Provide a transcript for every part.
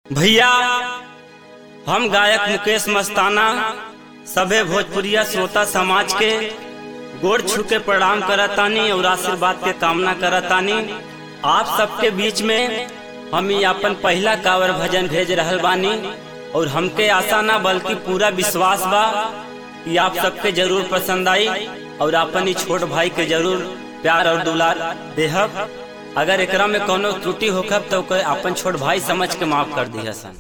भैया हम गायक मुकेश मस्ताना सभे भोजपुरिया श्रोता समाज के गोड़ छू के प्रणाम करतानी और आशीर्वाद के कामना करतानी आप सबके बीच में हम ही अपन पहला कावर भजन भेज रहल बानी और हमके आशा ना बल्कि पूरा विश्वास बा कि आप सबके जरूर पसंद आई और अपन ही छोट भाई के जरूर प्यार और दुलार देहब अगर एकरा में कोनो त्रुटि होखब तो ओके अपन छोट भाई समझ के माफ कर दिया सन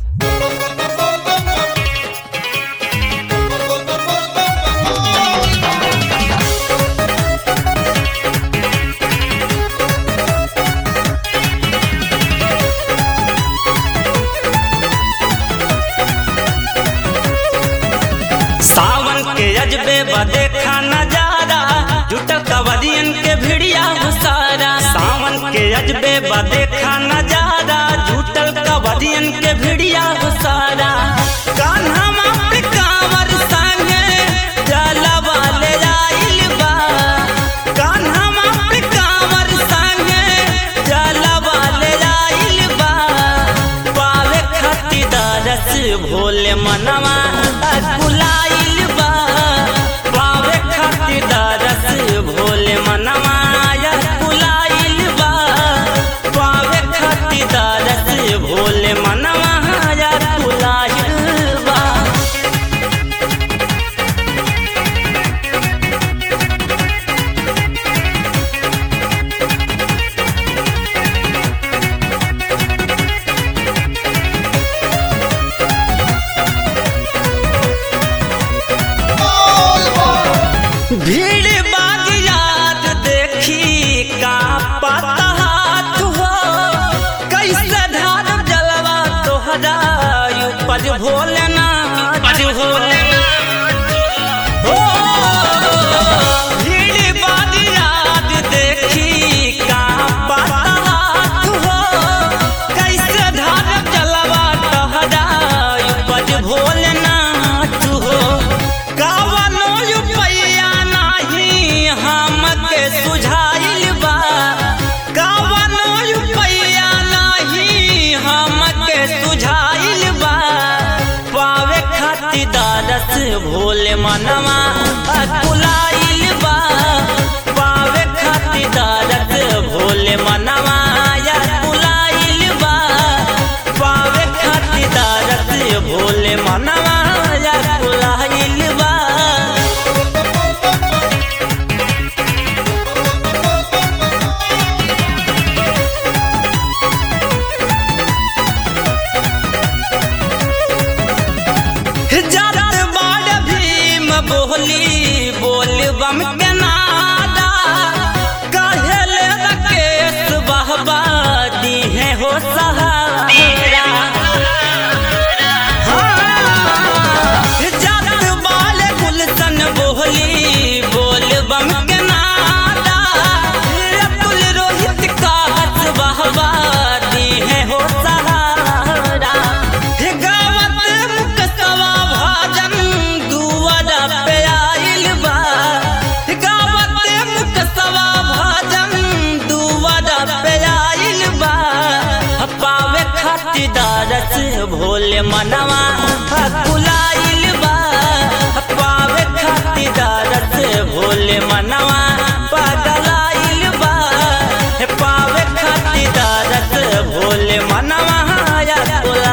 सावन के अजबे देखा नजारा जुटल कवरियन के भिड़िया सारा सावन के अजबे देखा नजारा जुटल कवरियन के भिड़िया सारा कान्हा पे कांवर संगे जलवा ले आइल बा कान्हा पे कांवर संगे जलवा ले आइल बा पावे खातिर दरस भोले मनवा कुलाइल बा पावे खातिर दरस भोले मनवा कुलाइल बा पावे खातिर दरस भोले मनवा कुलाइल बा भीड़ बाग याद देखी का पता हाथ हो कैसे धार जलवा तोहरा उपज भोलेनाथ हो हो, भीड़ बाग याद देखी का पता हाथ हो कैसे धार जलवा तोहरा उपज भोलेनाथ हो कावनो रुपैया नाही हमके सुझाइल बा कावनो रुपैया नाही हमके सुझाइल बा पावे खातिर दरस भोले मनवा कुलाइल बा पावे खातिर दरस भोले मनवा कुलाइल बा पावे खातिर दरस भोले मनवा कुलाइल बा जरत बाड़ भीम बोली बोल बम के नादा कहेले रकेश बहबा दी है हो सहारा हाँ, जरत बाड़ गुलशन बोली बोल बम के नादा रकुल रोहित का हस बहबा दी है हो सहारा हे गावत मुकतवा भाजन दुआरा पे आइल बा हे गावत मुकतवा भाजन दुआरा पे आइल बा पावे खातिर दरस भोले मनवा कुलाइल बा पावे खातिर दरस भोले मनवा पगलाइल बा पावे खातिर दरस भोले मनवा